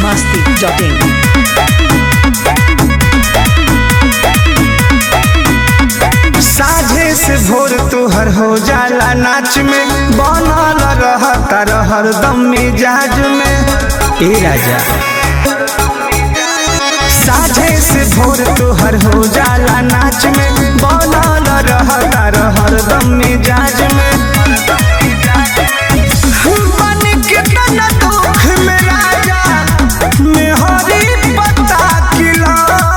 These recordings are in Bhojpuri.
masti.in. साझे से भोर तोहर हो जाला नाच में बनल रहता हरदम मिजाज में ए राजा साझे से भोर तोहर हो जाला नाच में बनल रहता हरदम मिजाज में बन के तना दुख में राजा मेहरी पता किला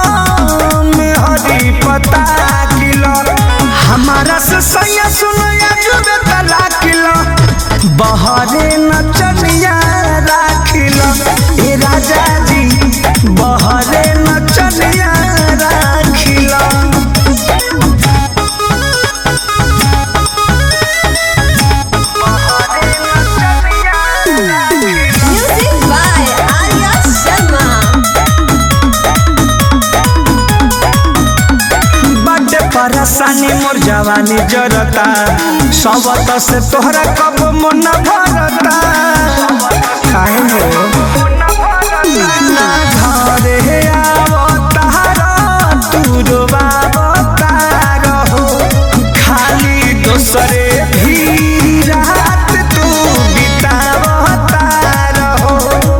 मेहरी पता किला हमारा से सैया सुनया जुबे तला किला बहरे नचनिया राखिला ए राजा जी बहरे नचनिया राखिला Music by Arya Sharma. बड्डे परेशानी मोर जवानी जरता सबत से तोहरा कब मन भरता काहे हो ना घरे आवतार तू रोवावतार हो खाली दोसरे भी रात तू बितावतार हो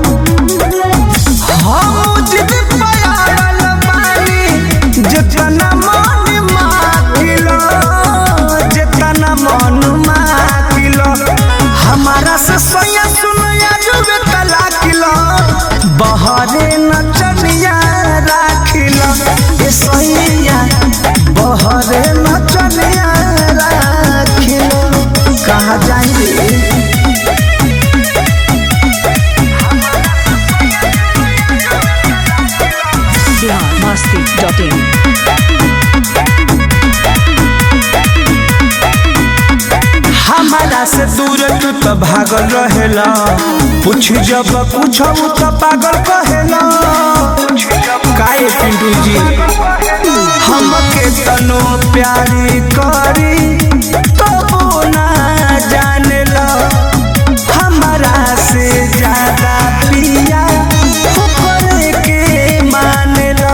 हम जिद पयाल बानी जितना मन माकिलो जितना मन माकिलो हमारा से सोया सुनया जुबे तला किलो बहरे नचनिया राखिलो ए सोया बहरे नचनिया राखिलो कहाँ जाएंगे Bihar masti.in. हमारा से दूर तू तो भागल रहेला पूछ जब पूछब तो पागल कहेला काहे पिंटू जी हमके तनो प्यारी करी तो ना जानेला हमारा से ज्यादा पिया ऊपर के मानेला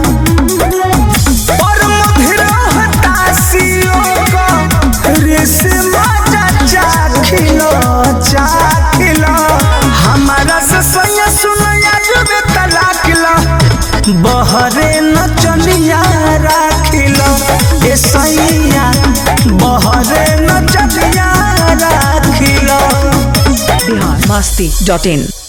और मधुर हताशियों का रेशमा चाखिलो चाखिलो हमारा से सैया सुनया जुबे तलाकिलो बहरे नचनिया राखिलो ए सैया बहरे नचनिया राखिलो Bihar masti.in.